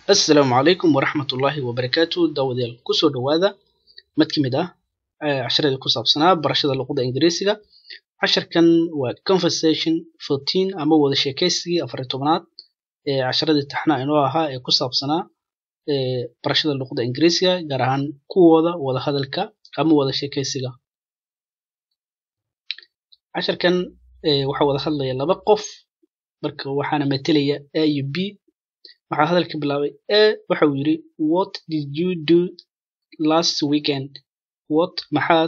assalaamu calaykum waraxmatullaahi wabarakaatu daawadayaal kusoo dhowaada mid ka mid ah casharadii ku saabsanaa barashada luqadda ingiriisiga casharkan waa conversation fourteen ama wada sheekaysigii afariy tobnaad ee casharadii taxnaa inoo ahaa ee ku saabsanaa barashada luqadda ingiriisiga gaar ahaan kuwooda wada hadalka ama wada sheekaysiga casharkan waxaa wada hadlaya laba qof marka waxaana matelaya a iyo b waxaa hadalka bilaabay a waxa uu yidhi what did you do last weekend what maxaad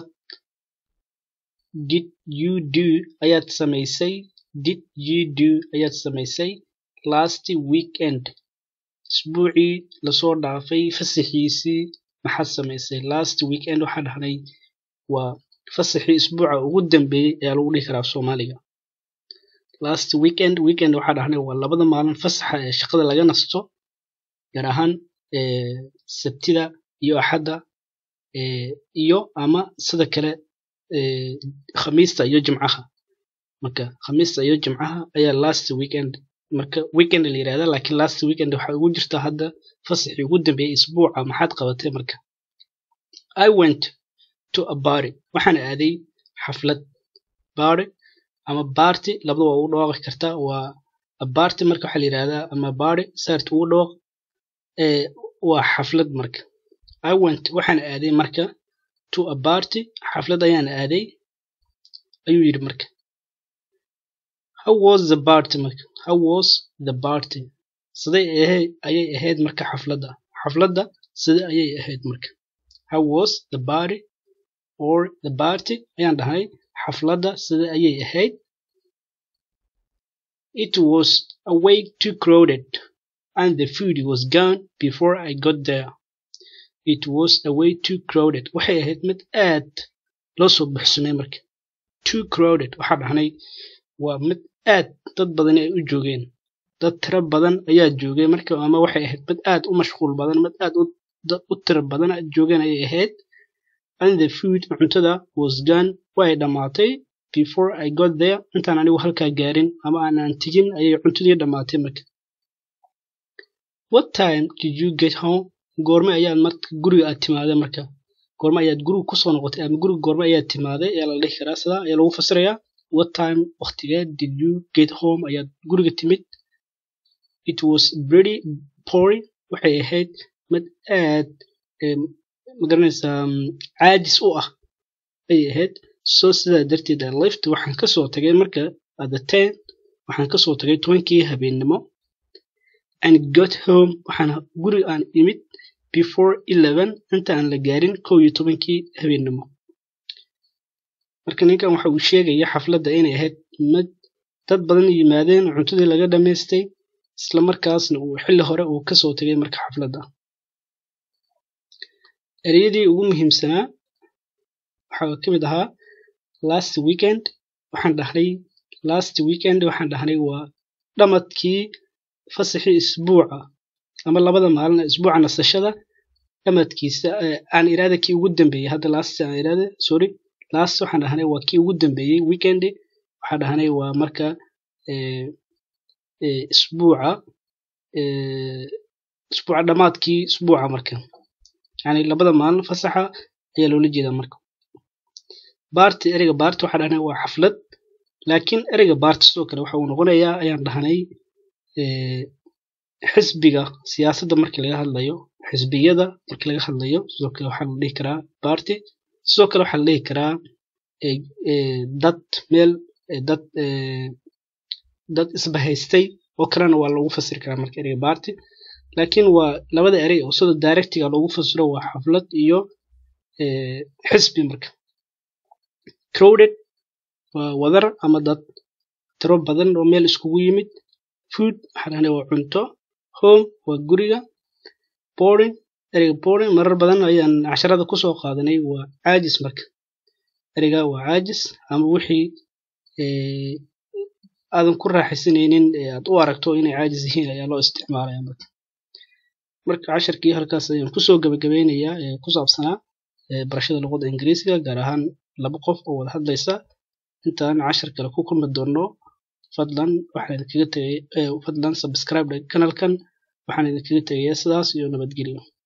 did you do ayaad samaysay did you do ayaad samaysay last weekend isbuucii lasoo dhaafay fasaxiisii maxaad samaysay last weekend waxaa dhahnay waa fasaxii isbuuca ugu dambeeyey ayaa lagu dhihi karaa soomaaliga last weekend weekend waxaa dhahnay waa labada maalin fasaxa ee shaqada laga nasto gaar ahaan sabtida iyo axadda iyo ama sida kale khamiista iyo jimcaha marka khamiista iyo jimcaha ayaa last weekend marka weekend la yirahda laakiin last weekend waxaa ugu jirta hadda fasaxii ugu dambeeyey isbuuca maxaad qabatay marka i went to a party waxaan aaday xaflad party ama barty labada waa ugu dhawaaqi kartaa waa barty marka waxaa la yirahdaa ama party saart ugu dhawaaq waa xaflad marka i went waxaan aaday marka to a party xaflad ayaan aaday ayuu yidhi marka how was the party marka how was the party siday ahayd ayay ahayd marka xafladda xafladda sida ayay ahayd marka how was the party or the party ayaan dhahay xafladda sida ayay ahayd it was a way too crowded and the food was gone before I got there it was a way too crowded waxay ahayd mid aad loo soo buxsamay marka too crowded waxaa dhahnay waa mid aad dad badan ay u joogeen dad tiro badan ayaa joogay marka ama waxay ahayd mid aad u mashquul badan mid aad u tiro badan joogeen ayay ahayd and the food cuntada was gone way dhammaatay before I got there intaan anigu halkaa gaarin ama aanaan tegin ayay cuntadii dhammaatay marka what time did you get home goorme ayaad marka guriga aad timaaday marka goorme ayaad guriga kusoo noqotay ama guriga goorme ayaad timaaday ayaa la dhihi karaa sidaa ayaa lagu fasirayaa what time waqtigee did you get home ayaad guriga timid it was pretty pouring waxay ahayd mid aad magaranaysaa caajis u ah ayay ahayd so sidaa darteed lift waxaan kasoo tagay marka the ten waxaan kasoo tagay tobankii habeennimo and got home waxaan guri aan imid before eleven inta aan la gaarin kow iyo tobankii habeennimo marka ninkan waxa uu sheegaya xafladda inay ahayd mid dad badan yimaadeen cuntadii laga dhammaystay isla markaasna uu xilli hore uu kasoo tagay marka xafladda ereyadii ugu muhiimsanaa waxaa ka mid ahaa last weekend waxaan dhahnay last weekend waxaan dhahnay waa dhamadkii fasaxii isbuuca ama labada maalin isbuuca nasashada dhamadkiisa aan iraada kii ugu dambeeyey hadda last aan iraada sorry last waxaan dhahnay waa kii ugu dambeeyey weekend waxaan dhahnay waa marka isbuuca isbuuca dhamaadkii isbuuca marka yani labada maalin fasaxa ayaa loola jeedaa marka barty ereyga barty waxaa dhahnay waa xaflad laakiin ereyga barty sidoo kale waxa uu noqonayaa ayaan dhahnay xisbiga siyaasadda markii laga hadlayo xisbiyada markii laga hadlayo sidoo kale waxaa la dhihi karaa barty sidoo kale waxaa la dhihi karaa dad meel dad dad isbahaystay oo kalena waa loogu fasiri karaa marka ereyga barty laakiin waa labada erey oo sida directiga loogu fasiro waa xaflad iyo xisbi marka crowded waa wadar ama dad tiro badan oo meel iskugu yimid food waxaa dhahnay waa cunto home waa guriga boarding ereyga boarding marar badan ayaan casharada kusoo qaadanay waa caajis marka ereyga waa caajis ama wixii aadan ku raaxaysanaynin aad u aragto inay caajis yihiin ayaa loo isticmaalaya marka marka casharkii halkaas ayaan kusoo gabagabeynayaa ee ku saabsanaa barashada luqadda ingiriisiga gaar ahaan laba qof oo wada hadlaysa intaan cashar kale ku kulmi doono fadlan waxaan kaga tegay fadlan subscribe kanalkan waxaan idinkaga tegayaa sidaas iyo nabadgelyo